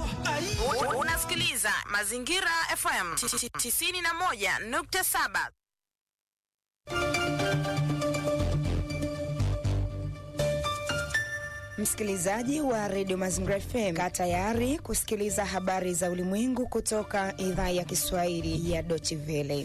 Unasikiliza Mazingira FM 91.7. Msikilizaji wa redio Mazingira FM, kaa tayari kusikiliza habari za ulimwengu kutoka idhaa ya Kiswahili ya Deutsche Welle.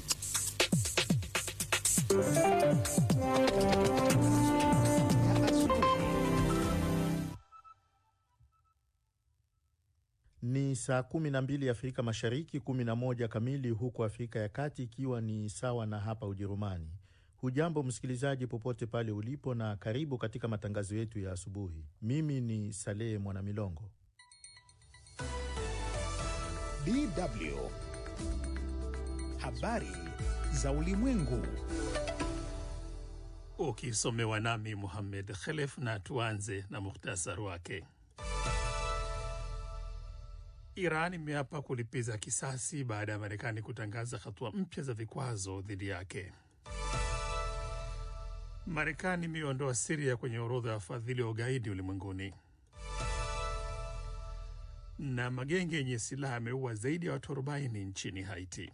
Ni saa kumi na mbili Afrika Mashariki, kumi na moja kamili huko Afrika ya Kati, ikiwa ni sawa na hapa Ujerumani. Hujambo msikilizaji, popote pale ulipo, na karibu katika matangazo yetu ya asubuhi. Mimi ni Salehe Mwanamilongo. DW habari za ulimwengu ukisomewa nami Muhammed Khelef, na tuanze na muhtasari wake. Iran imeapa kulipiza kisasi baada ya Marekani kutangaza hatua mpya za vikwazo dhidi yake. Marekani imeondoa Siria kwenye orodha ya wafadhili wa ugaidi ulimwenguni. Na magenge yenye silaha yameua zaidi ya watu 40 nchini Haiti.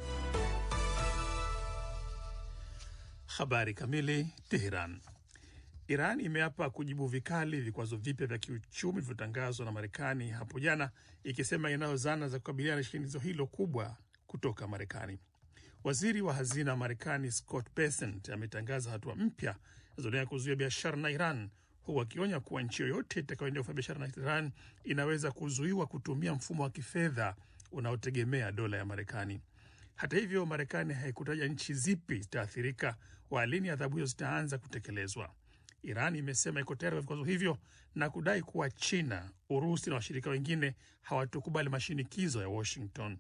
Habari kamili. Teheran. Iran imeapa kujibu vikali vikwazo vipya vya kiuchumi vilivyotangazwa na Marekani hapo jana, ikisema inayo zana za kukabiliana na shinikizo hilo kubwa kutoka Marekani. Waziri wa hazina wa Marekani Scott Bessent ametangaza hatua mpya zinazolenga kuzuia biashara na Iran, huku akionya kuwa nchi yoyote itakayoendelea kufanya biashara na Iran inaweza kuzuiwa kutumia mfumo wa kifedha unaotegemea dola ya Marekani. Hata hivyo, Marekani haikutaja nchi zipi zitaathirika wala lini adhabu hizo zitaanza kutekelezwa. Iran imesema iko tayari kwa vikwazo hivyo na kudai kuwa China, Urusi na washirika wengine hawatokubali mashinikizo ya Washington.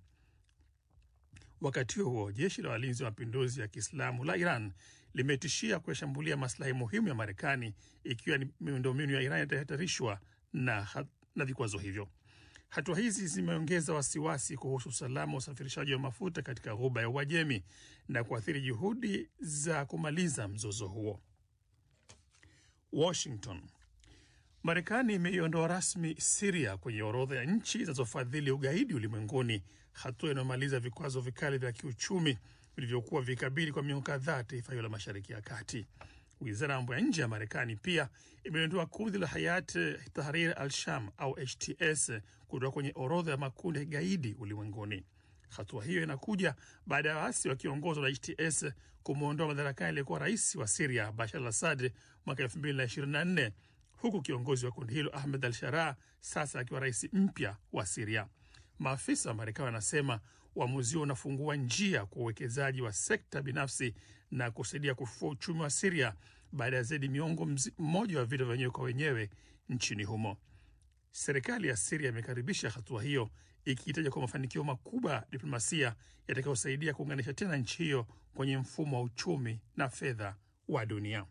Wakati huo huo, jeshi la walinzi wa mapinduzi ya Kiislamu la Iran limetishia kuyashambulia maslahi muhimu ya Marekani ikiwa ni miundombinu ya Iran itahatarishwa na, na vikwazo hivyo. Hatua hizi zimeongeza wasiwasi kuhusu usalama wa usafirishaji wa mafuta katika ghuba ya Uajemi na kuathiri juhudi za kumaliza mzozo huo. Washington. Marekani imeiondoa rasmi Siria kwenye orodha ya nchi zinazofadhili ugaidi ulimwenguni, hatua inayomaliza vikwazo vikali vya kiuchumi vilivyokuwa vikabili kwa miongo kadhaa taifa hilo la Mashariki ya Kati. Wizara ya mambo ya nje ya Marekani pia imeondoa kundi la Hayat Tahrir al-Sham au HTS kutoka kwenye orodha ya makundi ya kigaidi ulimwenguni. Hatua hiyo inakuja baada ya waasi wakiongozwa na HTS kumwondoa madarakani aliyekuwa rais wa Siria Bashar al Assad mwaka 2024 huku kiongozi wa kundi hilo Ahmed al Sharaa sasa akiwa rais mpya wa Siria. Maafisa wa Marekani wanasema uamuzi huo unafungua njia kwa uwekezaji wa sekta binafsi na kusaidia kufufua uchumi wa Siria baada ya zaidi miongo mmoja wa vita vya wenyewe kwa wenyewe nchini humo. Serikali ya Siria imekaribisha hatua hiyo ikihitaja kwa mafanikio makubwa ya diplomasia yatakayosaidia kuunganisha tena nchi hiyo kwenye mfumo wa uchumi na fedha wa dunia.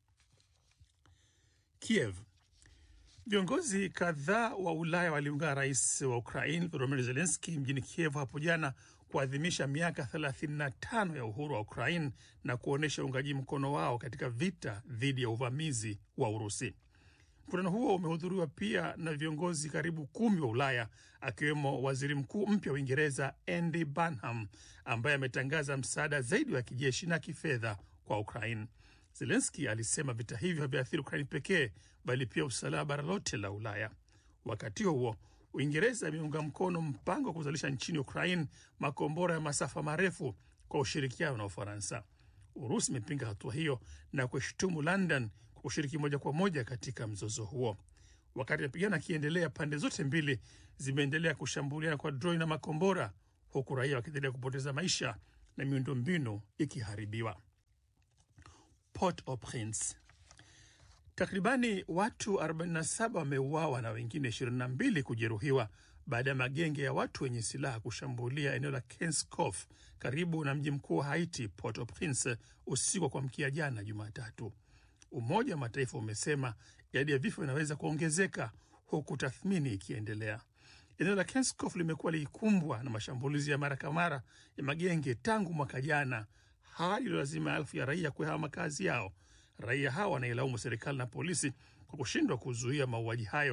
Kiev. Viongozi kadhaa wa Ulaya waliungana rais wa Ukraine Volodymyr Zelensky mjini Kiev hapo jana kuadhimisha miaka 35 ya uhuru wa Ukraine na kuonyesha uungaji mkono wao katika vita dhidi ya uvamizi wa Urusi. Mkutano huo umehudhuriwa pia na viongozi karibu kumi wa Ulaya akiwemo waziri mkuu mpya wa Uingereza Andy Burnham ambaye ametangaza msaada zaidi wa kijeshi na kifedha kwa Ukraine. Zelenski alisema vita hivyo haviathiri Ukraini pekee bali pia usalama bara lote la Ulaya. Wakati huo Uingereza imeunga mkono mpango wa kuzalisha nchini Ukraine makombora ya masafa marefu kwa ushirikiano na Ufaransa. Urusi imepinga hatua hiyo na kuishutumu London kwa kushiriki moja kwa moja katika mzozo huo. Wakati mapigano yakiendelea, pande zote mbili zimeendelea kushambuliana kwa droni na makombora, huku raia wakiendelea kupoteza maisha na miundombinu ikiharibiwa. Port-au-Prince. Takribani watu 47 wameuawa na wengine 22 kujeruhiwa baada ya magenge ya watu wenye silaha kushambulia eneo la Kenskof karibu na mji mkuu wa Haiti, Port-au-Prince, usiku wa kuamkia jana Jumatatu. Umoja wa Mataifa umesema idadi ya vifo inaweza kuongezeka huku tathmini ikiendelea. Eneo la Kenskof limekuwa likikumbwa na mashambulizi ya mara kwa mara ya magenge tangu mwaka jana, hali iliyolazima elfu ya raia kuhama makazi yao. Raia hawa wanailaumu serikali na polisi kwa kushindwa kuzuia mauaji hayo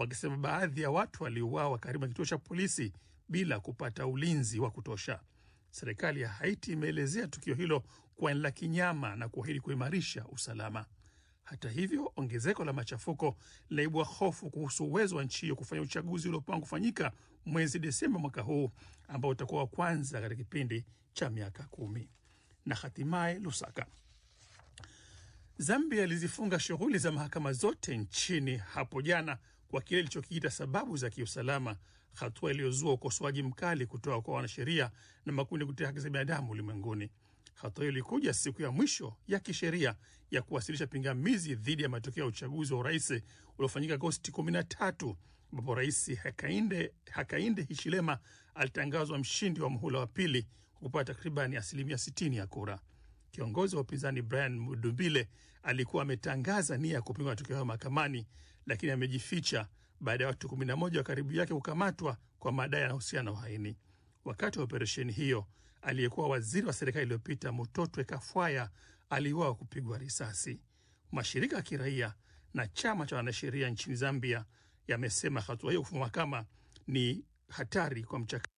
wakisema baadhi ya watu waliuawa karibu na kituo cha polisi bila kupata ulinzi wa kutosha. Serikali ya Haiti imeelezea tukio hilo kuwa ni la kinyama na kuahidi kuimarisha usalama. Hata hivyo, ongezeko la machafuko linaibua hofu kuhusu uwezo wa nchi hiyo kufanya uchaguzi uliopangwa kufanyika mwezi Desemba mwaka huu ambao utakuwa wa kwanza katika kipindi cha miaka kumi. Na hatimaye Lusaka, Zambia ilizifunga shughuli za mahakama zote nchini hapo jana kwa kile ilichokiita sababu za kiusalama, hatua iliyozua ukosoaji mkali kutoka kwa wanasheria na makundi ya kutetea haki za binadamu ulimwenguni. Hatua hiyo ilikuja siku ya mwisho ya kisheria ya kuwasilisha pingamizi dhidi ya matokeo ya uchaguzi wa urais uliofanyika Agosti 13 ambapo Rais Hakainde, Hakainde Hichilema alitangazwa mshindi wa muhula wa pili kwa kupata takribani asilimia 60 ya kura. Kiongozi wa upinzani Brian Mudumbile alikuwa ametangaza nia ya kupinga matokeo hayo mahakamani, lakini amejificha baada ya watu 11 wa karibu yake kukamatwa kwa madai yanahusiana na uhaini. Wakati wa operesheni hiyo, aliyekuwa waziri wa serikali iliyopita Mutotwe Kafwaya aliuawa kupigwa risasi. Mashirika ya kiraia na chama cha wanasheria nchini Zambia yamesema hatua hiyo kufungwa mahakama ni hatari kwa mchakato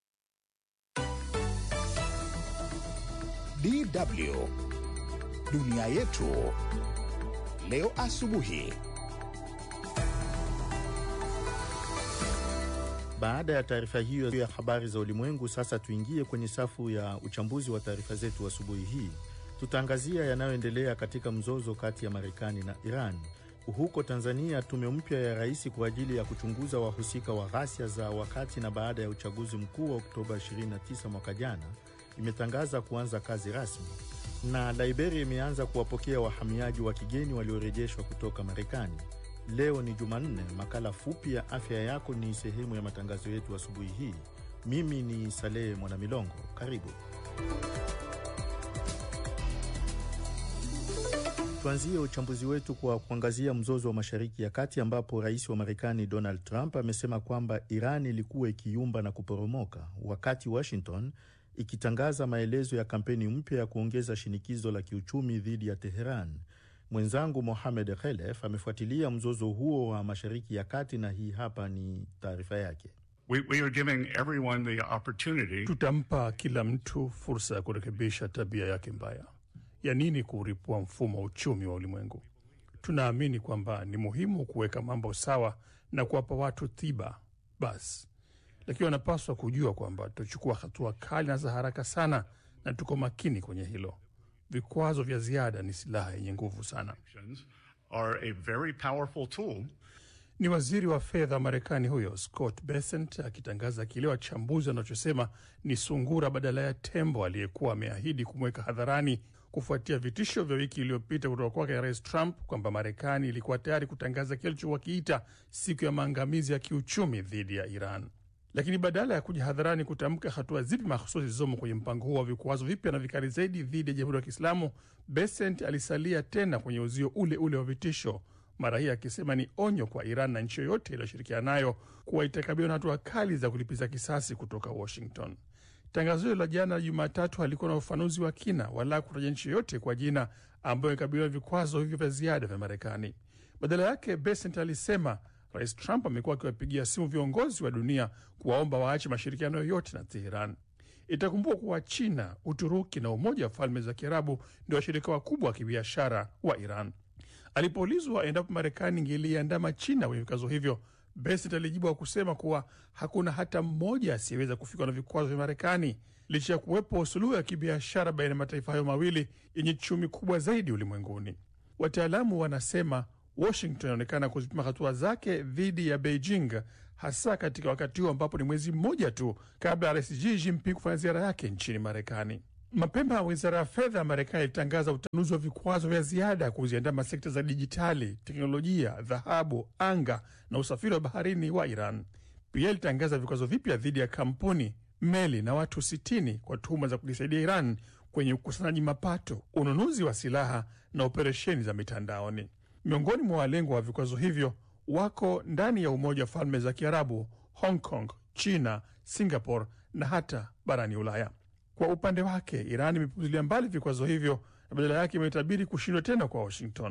DW dunia yetu leo asubuhi. Baada ya taarifa hiyo ya habari za ulimwengu, sasa tuingie kwenye safu ya uchambuzi wa taarifa zetu asubuhi hii. Tutaangazia yanayoendelea katika mzozo kati ya Marekani na Iran. Huko Tanzania, tume mpya ya rais kwa ajili ya kuchunguza wahusika wa ghasia za wakati na baada ya uchaguzi mkuu wa Oktoba 29 mwaka jana imetangaza kuanza kazi rasmi, na Liberia imeanza kuwapokea wahamiaji wa kigeni waliorejeshwa kutoka Marekani. Leo ni Jumanne. Makala fupi ya afya yako ni sehemu ya matangazo yetu asubuhi hii. Mimi ni Salehe Mwanamilongo, karibu. Tuanzie uchambuzi wetu kwa kuangazia mzozo wa Mashariki ya Kati, ambapo rais wa Marekani Donald Trump amesema kwamba Iran ilikuwa ikiyumba na kuporomoka, wakati Washington ikitangaza maelezo ya kampeni mpya ya kuongeza shinikizo la kiuchumi dhidi ya Teheran. Mwenzangu Mohamed Khelef amefuatilia mzozo huo wa Mashariki ya Kati na hii hapa ni taarifa yake. We, we are giving everyone the opportunity. Tutampa kila mtu fursa ya kurekebisha tabia yake mbaya. Ya nini kuuripua mfumo wa uchumi wa ulimwengu? Tunaamini kwamba ni muhimu kuweka mambo sawa na kuwapa watu tiba basi, lakini wanapaswa kujua kwamba tutachukua hatua kali na za haraka sana, na tuko makini kwenye hilo. Vikwazo vya ziada ni silaha yenye nguvu sana. Are a very powerful tool. Ni waziri wa fedha wa Marekani huyo Scott Bessent akitangaza kile wachambuzi wanachosema ni sungura badala ya tembo aliyekuwa ameahidi kumweka hadharani kufuatia vitisho vya wiki iliyopita kutoka kwake Rais Trump kwamba Marekani ilikuwa tayari kutangaza kile alichokiita siku ya maangamizi ya kiuchumi dhidi ya Iran. Lakini badala ya kuja hadharani kutamka hatua zipi mahususi zilizomo kwenye mpango huo wa vikwazo vipya na vikali zaidi dhidi ya Jamhuri ya Kiislamu, Bessent alisalia tena kwenye uzio ule ule wa vitisho, mara hii akisema ni onyo kwa Iran na nchi yoyote iliyoshirikiana nayo kuwa itakabiliwa na hatua kali za kulipiza kisasi kutoka Washington. Tangazo hilo la jana Jumatatu halikuwa na ufafanuzi wa kina wala kutaja nchi yoyote kwa jina ambayo ikabiliwa na vikwazo hivyo vya ziada vya Marekani. Badala yake, Bessent alisema Rais Trump amekuwa akiwapigia simu viongozi wa dunia kuwaomba waache mashirikiano yoyote na Teheran. Itakumbuka kuwa China, Uturuki na Umoja wa Falme za Kiarabu ndio washirika wakubwa wa kibiashara wa Iran. Alipoulizwa endapo Marekani ingeliandama China kwenye vikwazo hivyo, Bessent alijibu wa kusema kuwa hakuna hata mmoja asiyeweza kufikwa na vikwazo vya Marekani licha ya kuwepo suluhu ya kibiashara baina ya mataifa hayo mawili yenye chumi kubwa zaidi ulimwenguni. Wataalamu wanasema Washington inaonekana kuzipima hatua zake dhidi ya Beijing, hasa katika wakati huu ambapo ni mwezi mmoja tu kabla ya rais Xi Jinping kufanya ziara yake nchini Marekani. Mapema wizara ya fedha ya Marekani ilitangaza utanuzi wa vikwazo vya ziada kuziandama sekta za dijitali, teknolojia, dhahabu, anga na usafiri wa baharini wa Iran. Pia ilitangaza vikwazo vipya dhidi ya kampuni, meli na watu 60 kwa tuhuma za kuisaidia Iran kwenye ukusanyaji mapato, ununuzi wa silaha na operesheni za mitandaoni. Miongoni mwa walengwa wa vikwazo hivyo wako ndani ya Umoja wa Falme za Kiarabu, Hong Kong, China, Singapore na hata barani Ulaya. Kwa upande wake, Iran imepuzilia mbali vikwazo hivyo na badala yake imetabiri kushindwa tena kwa Washington.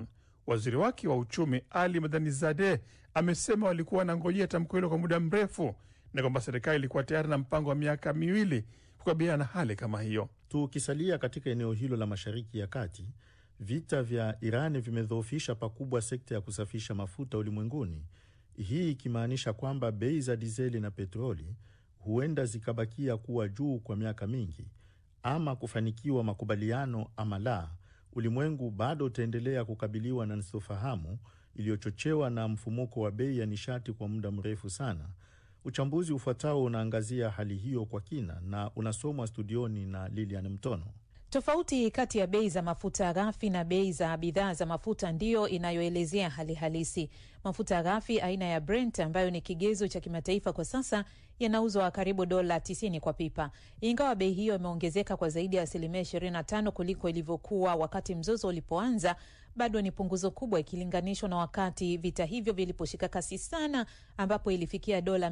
Waziri wake wa uchumi Ali Madhani Zade amesema walikuwa wanangojea tamko hilo kwa muda mrefu na kwamba serikali ilikuwa tayari na mpango wa miaka miwili kukabiliana na hali kama hiyo. Tukisalia katika eneo hilo la Mashariki ya Kati, vita vya Irani vimedhoofisha pakubwa sekta ya kusafisha mafuta ulimwenguni, hii ikimaanisha kwamba bei za dizeli na petroli huenda zikabakia kuwa juu kwa miaka mingi. Ama kufanikiwa makubaliano ama la, ulimwengu bado utaendelea kukabiliwa na sintofahamu iliyochochewa na mfumuko wa bei ya nishati kwa muda mrefu sana. Uchambuzi ufuatao unaangazia hali hiyo kwa kina na unasomwa studioni na Lilian Mtono. Tofauti kati ya bei za mafuta ghafi na bei za bidhaa za mafuta ndiyo inayoelezea hali halisi. Mafuta ghafi aina ya Brent ambayo ni kigezo cha kimataifa kwa sasa yanauzwa karibu dola 90 kwa pipa. Ingawa bei hiyo imeongezeka kwa zaidi ya asilimia 25 kuliko ilivyokuwa wakati mzozo ulipoanza, bado ni punguzo kubwa ikilinganishwa na wakati vita hivyo viliposhika kasi sana, ambapo ilifikia dola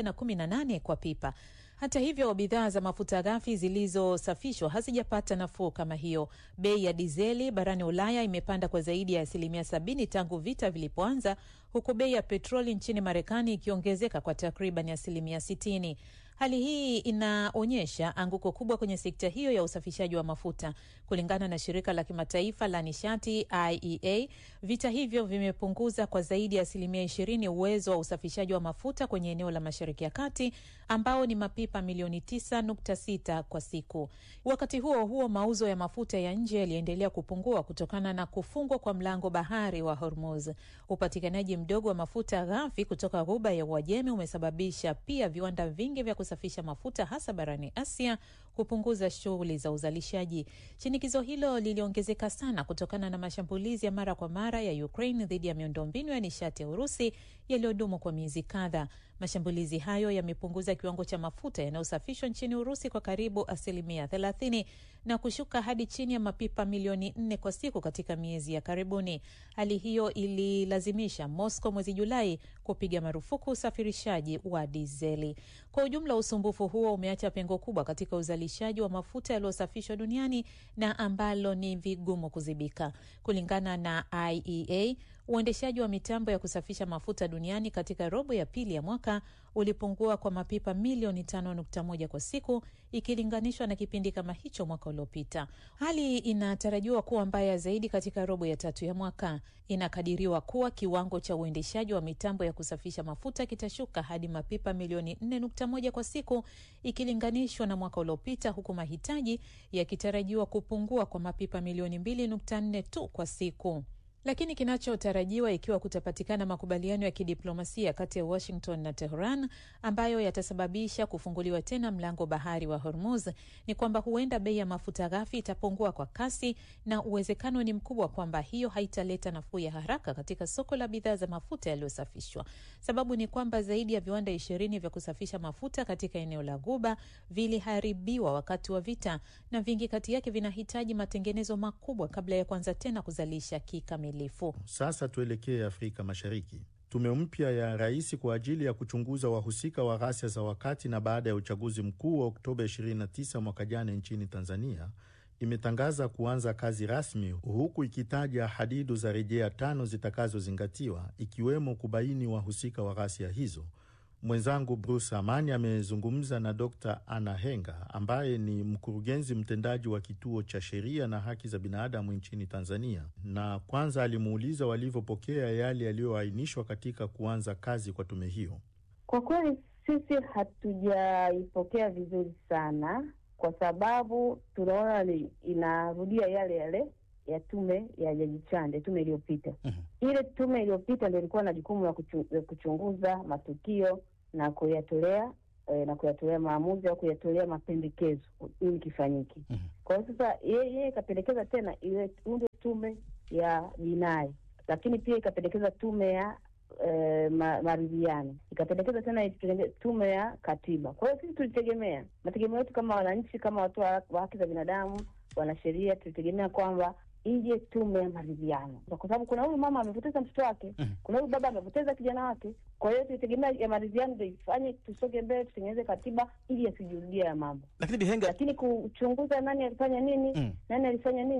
118 kwa pipa. Hata hivyo bidhaa za mafuta ghafi zilizosafishwa hazijapata nafuu kama hiyo. Bei ya dizeli barani Ulaya imepanda kwa zaidi ya asilimia sabini tangu vita vilipoanza, huku bei ya petroli nchini Marekani ikiongezeka kwa takriban asilimia sitini. Hali hii inaonyesha anguko kubwa kwenye sekta hiyo ya usafishaji wa mafuta. Kulingana na shirika la kimataifa la nishati IEA, vita hivyo vimepunguza kwa zaidi ya asilimia ishirini uwezo wa usafishaji wa mafuta kwenye eneo la Mashariki ya Kati ambao ni mapipa milioni 9.6 kwa siku. Wakati huo huo, mauzo ya mafuta ya nje yaliendelea kupungua kutokana na kufungwa kwa mlango bahari wa Hormuz. Upatikanaji mdogo wa mafuta ghafi kutoka Ghuba ya Uajemi umesababisha pia viwanda vingi vya kusafisha mafuta hasa barani Asia kupunguza shughuli za uzalishaji. Shinikizo hilo liliongezeka sana kutokana na mashambulizi ya mara kwa mara ya Ukraine dhidi ya miundombinu ya nishati ya Urusi yaliyodumu kwa miezi kadhaa. Mashambulizi hayo yamepunguza kiwango cha mafuta yanayosafishwa nchini Urusi kwa karibu asilimia thelathini na kushuka hadi chini ya mapipa milioni nne kwa siku katika miezi ya karibuni. Hali hiyo ililazimisha Moscow mwezi Julai kupiga marufuku usafirishaji wa dizeli. Kwa ujumla, usumbufu huo umeacha pengo kubwa katika uzalishaji wa mafuta yaliyosafishwa duniani na ambalo ni vigumu kuzibika. Kulingana na IEA, uendeshaji wa mitambo ya kusafisha mafuta duniani katika robo ya pili ya mwaka ulipungua kwa mapipa milioni 5.1 kwa siku ikilinganishwa na kipindi kama hicho mwaka uliopita. Hali inatarajiwa kuwa mbaya zaidi katika robo ya tatu ya mwaka. Inakadiriwa kuwa kiwango cha uendeshaji wa mitambo ya kusafisha mafuta kitashuka hadi mapipa milioni 4.1 kwa siku ikilinganishwa na mwaka uliopita, huku mahitaji yakitarajiwa kupungua kwa mapipa milioni 2.4 tu kwa siku. Lakini kinachotarajiwa ikiwa kutapatikana makubaliano ya kidiplomasia kati ya Washington na Tehran ambayo yatasababisha kufunguliwa tena mlango bahari wa Hormuz ni kwamba huenda bei ya mafuta ghafi itapungua kwa kasi, na uwezekano ni mkubwa kwamba hiyo haitaleta nafuu ya haraka katika soko la bidhaa za mafuta yaliyosafishwa. Sababu ni kwamba zaidi ya viwanda ishirini vya kusafisha mafuta katika eneo la Ghuba viliharibiwa wakati wa vita, na vingi kati yake vinahitaji matengenezo makubwa kabla ya kuanza tena kuzalisha kikamilifu. Sasa tuelekee Afrika Mashariki. Tume mpya ya rais kwa ajili ya kuchunguza wahusika wa ghasia za wakati na baada ya uchaguzi mkuu wa Oktoba 29 mwaka jana nchini Tanzania imetangaza kuanza kazi rasmi, huku ikitaja hadidu za rejea tano zitakazozingatiwa ikiwemo kubaini wahusika wa ghasia hizo. Mwenzangu Bruce Amani amezungumza na Dr Anna Henga ambaye ni mkurugenzi mtendaji wa kituo cha sheria na haki za binadamu nchini Tanzania, na kwanza alimuuliza walivyopokea yale yaliyoainishwa katika kuanza kazi kwa tume hiyo. Kwa kweli sisi hatujaipokea vizuri sana, kwa sababu tunaona ni inarudia yale yale ya tume ya Jaji Chande, tume iliyopita. mm-hmm. Ile tume iliyopita ndio ilikuwa na jukumu la kuchu, kuchunguza matukio na kuyatolea eh, na kuyatolea maamuzi au kuyatolea mapendekezo ili kifanyike. mm-hmm. Kwa hiyo sasa yeye ikapendekeza tena ile undwe tume ya jinai, lakini pia ikapendekeza tume ya eh, ma, maridhiano, ikapendekeza tena tume ya katiba. Kwa hiyo sisi tulitegemea, mategemeo yetu kama wananchi, kama watu wa haki za binadamu, wanasheria, tulitegemea kwamba ije tume ya maridhiano, kwa sababu kuna huyu mama amepoteza mtoto wake, mm. kuna huyu baba amepoteza kijana wake. Kwa hiyo tulitegemea ya maridhiano ndio ifanye tusonge mbele, tutengeneze katiba ili yasijurudia ya mambo. Lakini Bihenga, lakini kuchunguza nani alifanya nini, mm. nani alifanya nini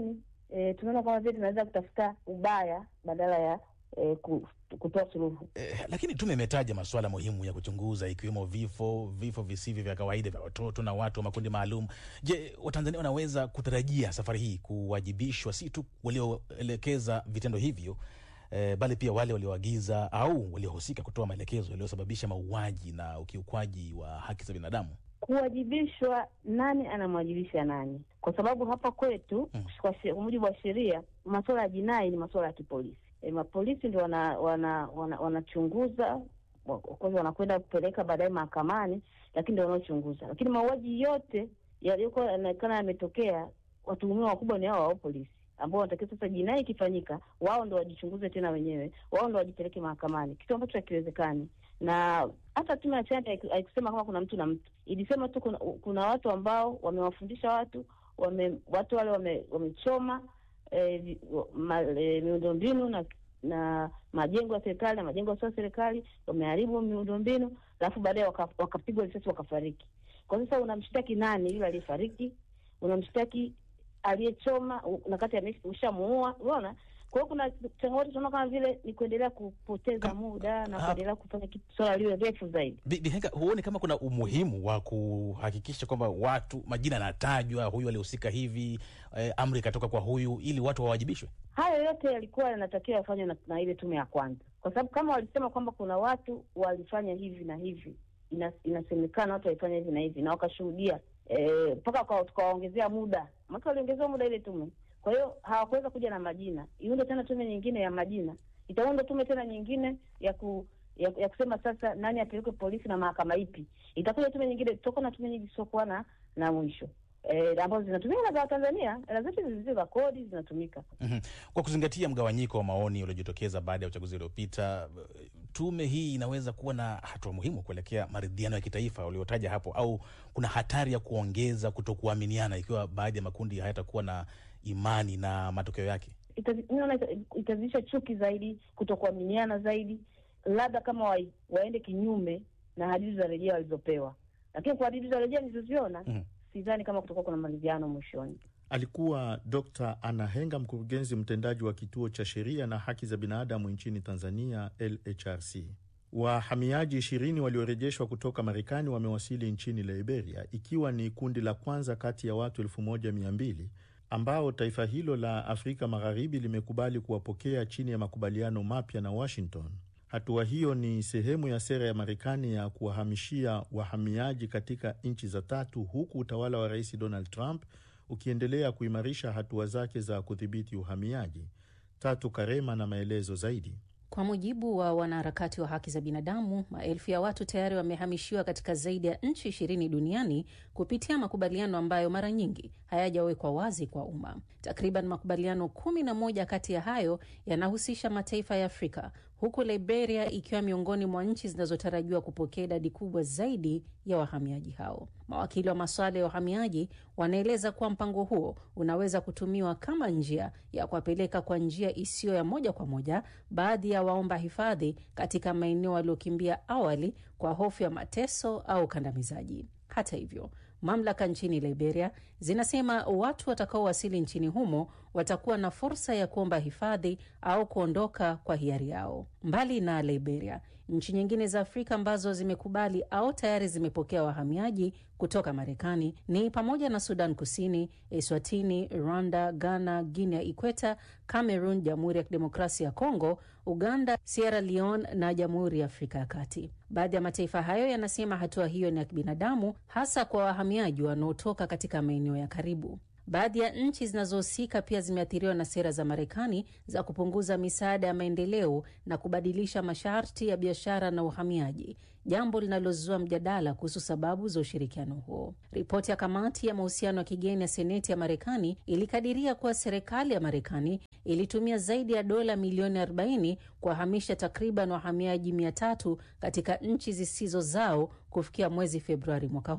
e, tunaona kama vile tunaweza kutafuta ubaya badala ya e, ku, kutoa suluhu. Eh, lakini tume imetaja masuala muhimu ya kuchunguza ikiwemo vifo, vifo visivyo vya kawaida vya watoto na watu wa makundi maalum. Je, Watanzania wanaweza kutarajia safari hii kuwajibishwa si tu walioelekeza vitendo hivyo eh, bali pia wale walioagiza au waliohusika kutoa maelekezo yaliyosababisha mauaji na ukiukwaji wa haki za binadamu? Kuwajibishwa, nani anamwajibisha nani? Kwa sababu hapa kwetu Mm. kwa she- kwa mujibu wa sheria masuala ya jinai ni masuala ya kipolisi. E, mapolisi ndio wana wana wana- wanachunguza wa- of course wanakwenda kupeleka baadaye mahakamani, lakini ndio wanaochunguza. Lakini mauaji yote yaliyokuwa yanaonekana yametokea, watuhumiwa wakubwa ni hao wao polisi ambao wanatakiwa sasa, jinai ikifanyika, wao ndo wajichunguze tena wenyewe, wao ndo wajipeleke mahakamani, kitu ambacho hakiwezekani na hata tume ya Chanda haiku- haikusema kama kuna mtu na mtu, ilisema tu kuna, kuna watu ambao wamewafundisha watu wame, watu wale wame- wamechoma eh, vi- ma- eh, miundombinu na na majengo ya serikali na majengo yasio ya serikali, wameharibu miundombinu, alafu baadaye waka- wakapigwa risasi wakafariki. Kwa sasa unamshtaki nani? Yule aliyefariki? Unamshtaki aliyechoma u- na kati ame- ushamuua? Unaona, kwa hiyo kuna changamoto tunaona kama vile ni kuendelea kupoteza Kam- muda na Ah. kuendelea kufanya kitu swala liwe refu zaidi. Bi- Bihenga, huoni kama kuna umuhimu wa kuhakikisha kwamba watu majina yanatajwa, huyu alihusika hivi, eh, amri ikatoka kwa huyu, ili watu wawajibishwe? Hayo yote yalikuwa yanatakiwa yafanywe na, na ile tume ya kwanza, kwa sababu kama walisema kwamba kuna watu walifanya hivi na hivi, ina, inasemekana watu walifanya hivi na hivi na wakashuhudia mpaka waka- tukawaongezea muda, maana waliongezewa muda ile tume. Kwa hiyo hawakuweza kuja na majina, iunde tena tume nyingine ya majina, itaunda tume tena nyingine ya ku ya, ya kusema sasa nani apelekwe polisi na mahakama ipi. Itakuja tume nyingine, tutakuwa na tume nyingi zisizokuwa na na mwisho eh, ambazo zinatumika na za Watanzania, hela zetu zilizo za kodi zinatumika. Mhm. Kwa kuzingatia mgawanyiko wa maoni uliojitokeza baada ya uchaguzi uliopita, eh, tume hii inaweza kuwa na hatua muhimu kuelekea maridhiano ya kitaifa uliotaja hapo, au kuna hatari ya kuongeza kutokuaminiana ikiwa baadhi ya makundi hayatakuwa na imani na matokeo yake? Itazi- mi naona ita- itazidisha chuki zaidi, kutokuaminiana zaidi, labda kama wa, waende kinyume na hadithi za rejea walizopewa. Lakini kwa hadithi za rejea nilizoziona Mhm. sidhani kama kutakuwa kuna maridhiano mwishoni. Alikuwa Dr. Anna Henga, mkurugenzi mtendaji wa kituo cha sheria na haki za binadamu nchini Tanzania, LHRC. Wahamiaji ishirini waliorejeshwa kutoka Marekani wamewasili nchini Liberia, ikiwa ni kundi la kwanza kati ya watu elfu moja mia mbili ambao taifa hilo la Afrika Magharibi limekubali kuwapokea chini ya makubaliano mapya na Washington. Hatua hiyo ni sehemu ya sera ya Marekani ya kuwahamishia wahamiaji katika nchi za tatu, huku utawala wa Rais Donald Trump ukiendelea kuimarisha hatua zake za kudhibiti uhamiaji. Tatu Karema na maelezo zaidi. Kwa mujibu wa wanaharakati wa haki za binadamu, maelfu ya watu tayari wamehamishiwa katika zaidi ya nchi ishirini duniani kupitia makubaliano ambayo mara nyingi hayajawekwa wazi kwa umma. Takriban makubaliano kumi na moja kati ya hayo yanahusisha mataifa ya Afrika, huku Liberia ikiwa miongoni mwa nchi zinazotarajiwa kupokea idadi kubwa zaidi ya wahamiaji hao. Mawakili wa masuala ya uhamiaji wanaeleza kuwa mpango huo unaweza kutumiwa kama njia ya kuwapeleka kwa njia isiyo ya moja kwa moja baadhi ya waomba hifadhi katika maeneo waliokimbia awali kwa hofu ya mateso au ukandamizaji. Hata hivyo, mamlaka nchini Liberia zinasema watu watakaowasili nchini humo watakuwa na fursa ya kuomba hifadhi au kuondoka kwa hiari yao. Mbali na Liberia, nchi nyingine za Afrika ambazo zimekubali au tayari zimepokea wahamiaji kutoka Marekani ni pamoja na Sudan Kusini, Eswatini, Rwanda, Ghana, Guinea Ikweta, Cameroon, Jamhuri ya Kidemokrasia ya Kongo, Uganda, Sierra Leone na Jamhuri ya Afrika ya Kati. Baadhi ya mataifa hayo yanasema hatua hiyo ni ya kibinadamu, hasa kwa wahamiaji wanaotoka katika maeneo ya karibu. Baadhi ya nchi zinazohusika pia zimeathiriwa na sera za Marekani za kupunguza misaada ya maendeleo na kubadilisha masharti ya biashara na uhamiaji, jambo linalozua mjadala kuhusu sababu za ushirikiano huo. Ripoti ya kamati ya mahusiano ya kigeni ya Seneti ya Marekani ilikadiria kuwa serikali ya Marekani ilitumia zaidi ya dola milioni 40 kuwahamisha takriban wahamiaji 300 katika nchi zisizo zao kufikia mwezi Februari mwaka huu.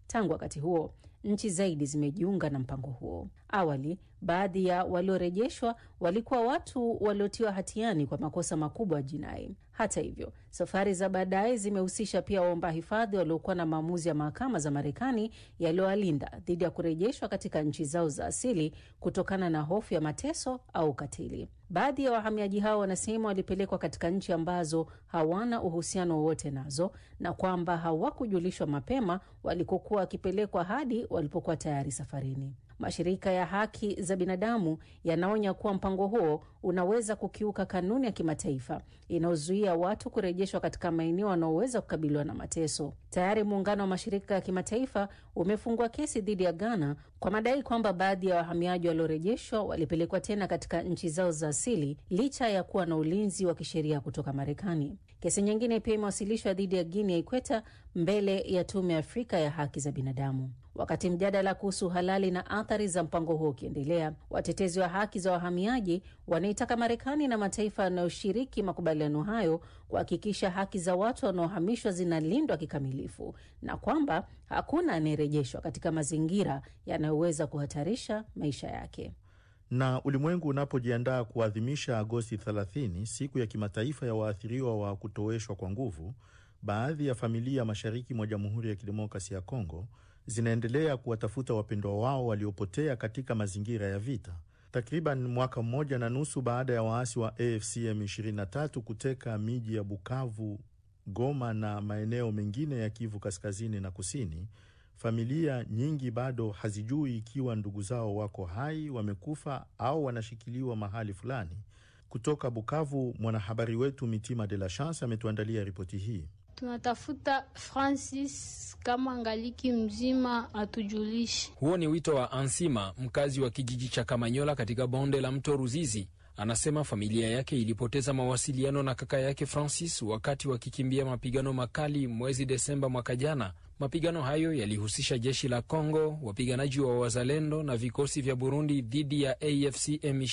Tangu wakati huo nchi zaidi zimejiunga na mpango huo. Awali, baadhi ya waliorejeshwa walikuwa watu waliotiwa hatiani kwa makosa makubwa ya jinai. Hata hivyo, safari za baadaye zimehusisha pia waomba hifadhi waliokuwa na maamuzi ya mahakama za Marekani yaliyowalinda dhidi ya kurejeshwa katika nchi zao za asili kutokana na hofu ya mateso au ukatili. Baadhi ya wahamiaji hao wanasema walipelekwa katika nchi ambazo hawana uhusiano wowote nazo na kwamba hawakujulishwa mapema walikokuwa wakipelekwa hadi walipokuwa tayari safarini. Mashirika ya haki za binadamu yanaonya kuwa mpango huo unaweza kukiuka kanuni ya kimataifa inayozuia watu kurejeshwa katika maeneo wanaoweza kukabiliwa na mateso. Tayari muungano wa mashirika ya kimataifa umefungua kesi dhidi ya Ghana kwa madai kwamba baadhi ya wahamiaji waliorejeshwa walipelekwa tena katika nchi zao za asili licha ya kuwa na ulinzi wa kisheria kutoka Marekani. Kesi nyingine pia imewasilishwa dhidi ya Guinea ya Ikweta mbele ya Tume ya Afrika ya Haki za Binadamu. Wakati mjadala kuhusu uhalali na athari za mpango huo ukiendelea, watetezi wa haki za wahamiaji wanaitaka Marekani na mataifa yanayoshiriki makubaliano hayo kuhakikisha haki za watu wanaohamishwa zinalindwa kikamilifu na kwamba hakuna anayerejeshwa katika mazingira yanayoweza kuhatarisha maisha yake. Na ulimwengu unapojiandaa kuadhimisha Agosti 30, siku ya kimataifa ya waathiriwa wa kutoweshwa kwa nguvu, baadhi ya familia mashariki mwa Jamhuri ya Kidemokrasi ya Kongo zinaendelea kuwatafuta wapendwa wao waliopotea katika mazingira ya vita. Takriban mwaka mmoja na nusu baada ya waasi wa AFC M23 kuteka miji ya Bukavu, Goma na maeneo mengine ya Kivu kaskazini na kusini, familia nyingi bado hazijui ikiwa ndugu zao wako hai, wamekufa au wanashikiliwa mahali fulani. Kutoka Bukavu, mwanahabari wetu Mitima de la Chance ametuandalia ripoti hii. Tunatafuta Francis kama angaliki mzima atujulishe. Huo ni wito wa Ansima, mkazi wa kijiji cha Kamanyola katika bonde la mto Ruzizi. Anasema familia yake ilipoteza mawasiliano na kaka yake Francis wakati wakikimbia mapigano makali mwezi Desemba mwaka jana. Mapigano hayo yalihusisha jeshi la Kongo, wapiganaji wa Wazalendo na vikosi vya Burundi dhidi ya AFC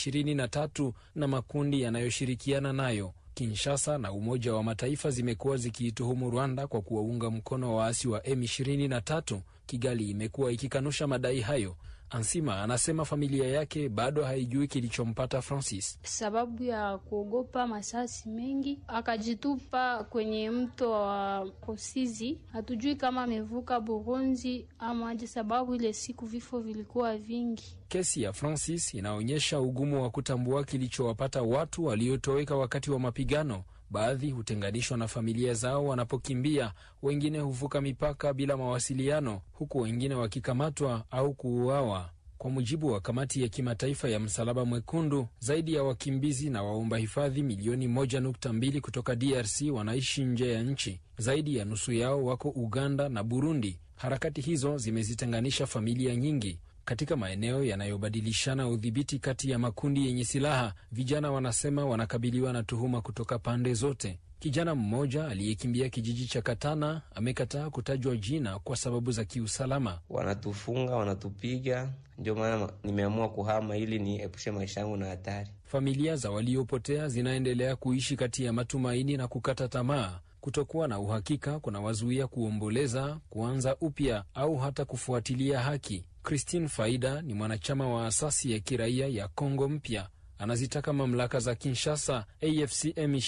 M23 na makundi yanayoshirikiana nayo. Kinshasa na Umoja wa Mataifa zimekuwa zikiituhumu Rwanda kwa kuwaunga mkono waasi wa M23. Kigali imekuwa ikikanusha madai hayo. Ansima anasema familia yake bado haijui kilichompata Francis. Sababu ya kuogopa masasi mengi, akajitupa kwenye mto wa Kosizi. Hatujui kama amevuka Burundi ama aje, sababu ile siku vifo vilikuwa vingi. Kesi ya Francis inaonyesha ugumu wa kutambua kilichowapata watu waliotoweka wakati wa mapigano. Baadhi hutenganishwa na familia zao wanapokimbia, wengine huvuka mipaka bila mawasiliano, huku wengine wakikamatwa au kuuawa. Kwa mujibu wa kamati ya kimataifa ya Msalaba Mwekundu, zaidi ya wakimbizi na waomba hifadhi milioni 1.2 kutoka DRC wanaishi nje ya nchi. Zaidi ya nusu yao wako Uganda na Burundi. Harakati hizo zimezitenganisha familia nyingi katika maeneo yanayobadilishana udhibiti kati ya makundi yenye silaha. Vijana wanasema wanakabiliwa na tuhuma kutoka pande zote. Kijana mmoja aliyekimbia kijiji cha Katana amekataa kutajwa jina kwa sababu za kiusalama. Wanatufunga, wanatupiga, ndio maana nimeamua kuhama ili niepushe maisha yangu na hatari. Familia za waliopotea zinaendelea kuishi kati ya matumaini na kukata tamaa. Kutokuwa na uhakika kunawazuia kuomboleza, kuanza upya au hata kufuatilia haki. Christine Faida ni mwanachama wa asasi ya kiraia ya Kongo Mpya. Anazitaka mamlaka za Kinshasa, AFC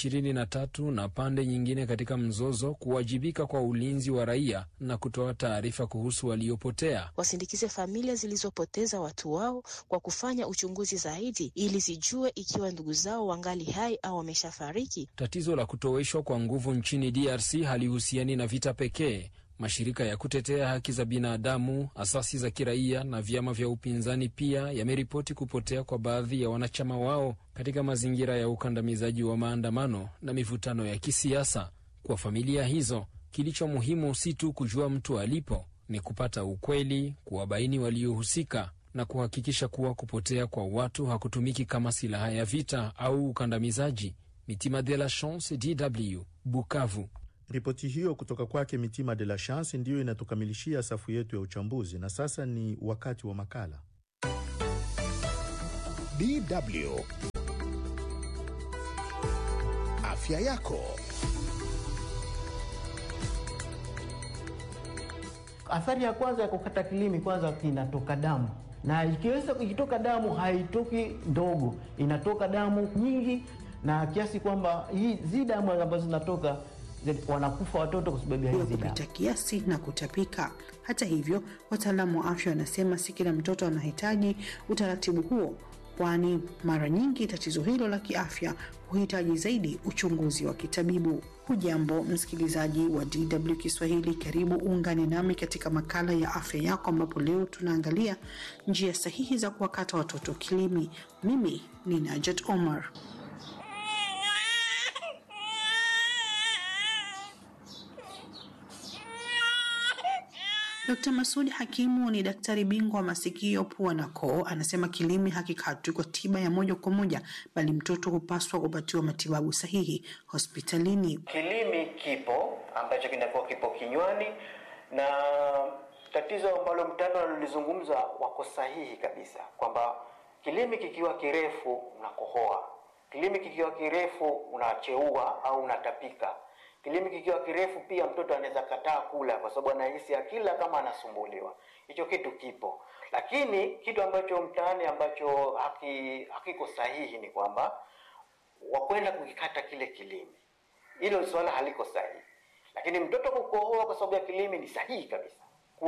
M23 na pande nyingine katika mzozo kuwajibika kwa ulinzi wa raia na kutoa taarifa kuhusu waliopotea. Wasindikize familia zilizopoteza watu wao kwa kufanya uchunguzi zaidi ili zijue ikiwa ndugu zao wangali hai au wameshafariki. Tatizo la kutoweshwa kwa nguvu nchini DRC halihusiani na vita pekee. Mashirika ya kutetea haki za binadamu, asasi za kiraia na vyama vya upinzani pia yameripoti kupotea kwa baadhi ya wanachama wao katika mazingira ya ukandamizaji wa maandamano na mivutano ya kisiasa. Kwa familia hizo, kilicho muhimu si tu kujua mtu alipo, ni kupata ukweli, kuwabaini waliohusika na kuhakikisha kuwa kupotea kwa watu hakutumiki kama silaha ya vita au ukandamizaji. Mitima de la Chance, DW, Bukavu. Ripoti hiyo kutoka kwake Mitima de la Chance ndiyo inatukamilishia safu yetu ya uchambuzi, na sasa ni wakati wa makala DW Afya yako. Athari ya kwanza ya kukata kilimi, kwanza kinatoka damu, na ikiweza ikitoka damu haitoki ndogo, inatoka damu nyingi, na kiasi kwamba hizi damu ambazo zinatoka wanakufa watoto kwa sababu ya hizi damu kupita kiasi na kutapika. Hata hivyo, wataalamu wa afya wanasema si kila mtoto anahitaji utaratibu huo, kwani mara nyingi tatizo hilo la kiafya huhitaji zaidi uchunguzi wa kitabibu. Hujambo msikilizaji wa DW Kiswahili, karibu uungane nami katika makala ya afya yako, ambapo leo tunaangalia njia sahihi za kuwakata watoto kilimi. Mimi ni Najat Omar. Dkt. Masudi Hakimu ni daktari bingwa wa masikio, pua na koo. Anasema kilimi hakikatwi kwa tiba ya moja kwa moja, bali mtoto hupaswa kupatiwa matibabu sahihi hospitalini. Kilimi kipo ambacho kinakuwa kipo kinywani, na tatizo ambalo mtano alilizungumza wako sahihi kabisa, kwamba kilimi kikiwa kirefu unakohoa, kilimi kikiwa kirefu unacheua au unatapika kilimi kikiwa kirefu pia mtoto anaweza kataa kula kwa sababu anahisi akila kama anasumbuliwa. Hicho kitu kipo, lakini kitu ambacho mtaani ambacho haki, hakiko sahihi ni kwamba wakwenda kukikata kile kilimi. Hilo swala haliko sahihi, lakini mtoto kukohoa kwa sababu ya kilimi ni sahihi kabisa.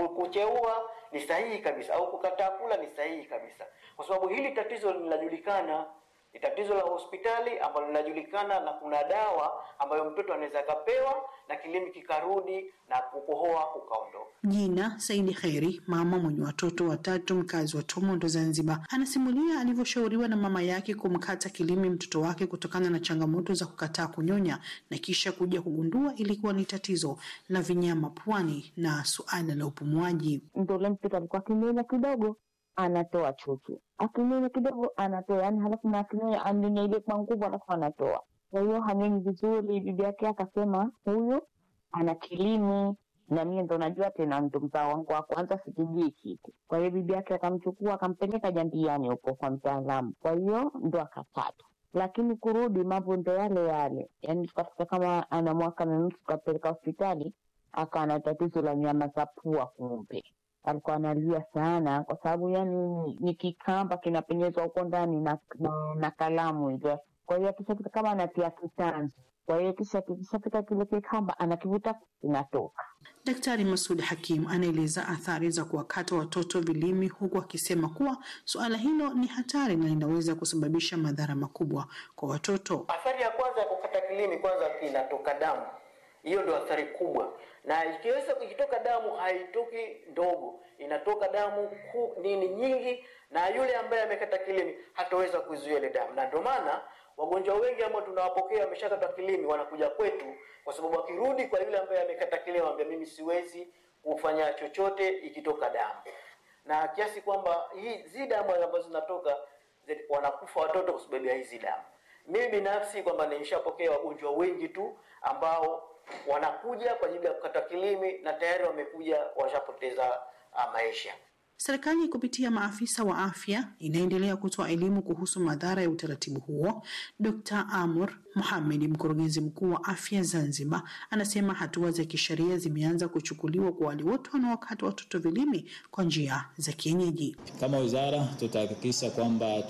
Kucheua ni sahihi kabisa, au kukataa kula ni sahihi kabisa, kwa sababu hili tatizo linajulikana ni tatizo la hospitali ambalo linajulikana, na kuna dawa ambayo mtoto anaweza akapewa na kilimi kikarudi na kukohoa kukaondoka. Jina Saidi Kheri, mama mwenye watoto watatu, mkazi wa Tomondo, Zanzibar, anasimulia alivyoshauriwa na mama yake kumkata kilimi mtoto wake kutokana na changamoto za kukataa kunyonya na kisha kuja kugundua ilikuwa ni tatizo la vinyama puani na suala la upumuaji. Ndo ule mtoto alikuwa akinyonya kidogo anatoa chuchu, akinyonya kidogo anatoa, yani halafu na akinyonya anyonya ile kwa nguvu, halafu anatoa. Kwa hiyo hanyonyi vizuri. Bibi yake akasema huyu ana kilimi, na mie ndo najua tena, ndo mzao wangu wa kwanza, sikijui kitu. Kwa hiyo bibi yake akamchukua akampeleka Jambiani huko kwa mtaalamu, kwa hiyo ndo akakata lakini kurudi mambo ndo yale yale, yani tukafika kama ana mwaka na nusu, tukapeleka hospitali, akawa na tatizo la nyama za pua kumbe alikuwa analia sana kwa sababu yani ni kikamba kinapenyezwa huko ndani na, na, na kalamu hivyo. Kwa hiyo akishafika kama anatia kitanzi, kwa hiyo kisha kikishafika kile kikamba anakivuta kinatoka. Daktari Masud Hakim anaeleza athari za kuwakata watoto vilimi, huku akisema kuwa suala hilo ni hatari na linaweza kusababisha madhara makubwa kwa watoto. Athari ya kwanza ya kukata kilimi, kwanza kinatoka damu, hiyo ndio athari kubwa na ikiweza ikitoka damu haitoki ndogo, inatoka damu ku, nini nyingi, na yule ambaye amekata kilimi hataweza kuzuia ile damu, na ndio maana wagonjwa wengi ambao tunawapokea wameshakata kilimi wanakuja kwetu, kwa sababu wakirudi kwa yule ambaye amekata kilimi anambia mimi siwezi kufanya chochote ikitoka damu, na kiasi kwamba hizi damu ambazo zinatoka wanakufa watoto kwa sababu ya hizi damu. Mimi binafsi kwamba nimeshapokea wagonjwa wengi tu ambao wanakuja kwa ajili ya kukata kilimi na tayari wamekuja washapoteza uh, maisha. Serikali kupitia maafisa wa afya inaendelea kutoa elimu kuhusu madhara ya utaratibu huo. Dr. Amur Mohamed, mkurugenzi mkuu wa afya Zanzibar, anasema hatua za kisheria zimeanza kuchukuliwa kwa wale wote wanaokata watoto vilimi kwa njia za kienyeji. Kama wizara, tutahakikisha kwamba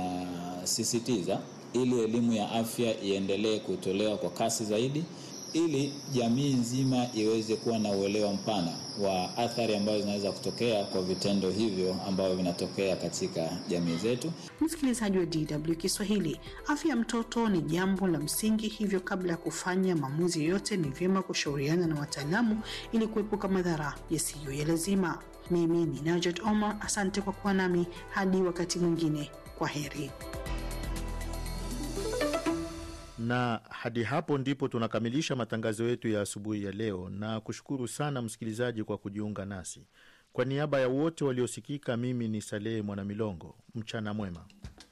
tunasisitiza ili elimu ya afya iendelee kutolewa kwa kasi zaidi ili jamii nzima iweze kuwa na uelewa mpana wa athari ambazo zinaweza kutokea kwa vitendo hivyo ambavyo vinatokea katika jamii zetu. Msikilizaji wa DW Kiswahili, afya ya mtoto ni jambo la msingi, hivyo kabla ya kufanya maamuzi yoyote ni vyema kushauriana na wataalamu ili kuepuka madhara yasiyo ya lazima. Mimi ni Najat Omar, asante kwa kuwa nami hadi wakati mwingine. Kwa heri. na hadi hapo ndipo tunakamilisha matangazo yetu ya asubuhi ya leo, na kushukuru sana msikilizaji kwa kujiunga nasi. Kwa niaba ya wote waliosikika, mimi ni Salehe Mwanamilongo. Mchana mwema.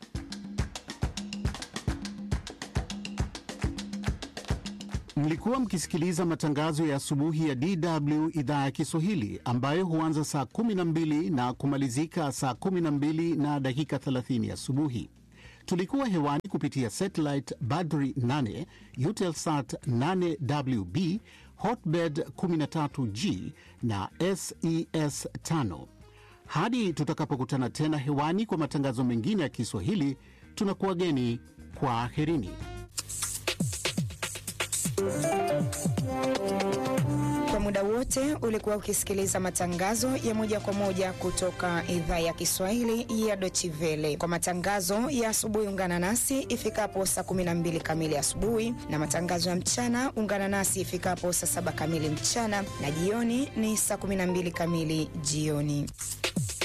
Mlikuwa mkisikiliza matangazo ya asubuhi ya DW idhaa ya Kiswahili ambayo huanza saa 12 na kumalizika saa 12 na dakika 30 asubuhi. Tulikuwa hewani kupitia satellite Badri 8, Eutelsat 8WB, Hotbird 13G na SES 5. Hadi tutakapokutana tena hewani kwa matangazo mengine ya Kiswahili, tunakuwageni kwa aherini. Kwa muda wote ulikuwa ukisikiliza matangazo ya moja kwa moja kutoka idhaa ya Kiswahili ya Deutsche Welle. Kwa matangazo ya asubuhi, ungana nasi ifikapo saa 12 kamili asubuhi, na matangazo ya mchana ungana nasi ifikapo saa 7 kamili mchana, na jioni ni saa 12 kamili jioni.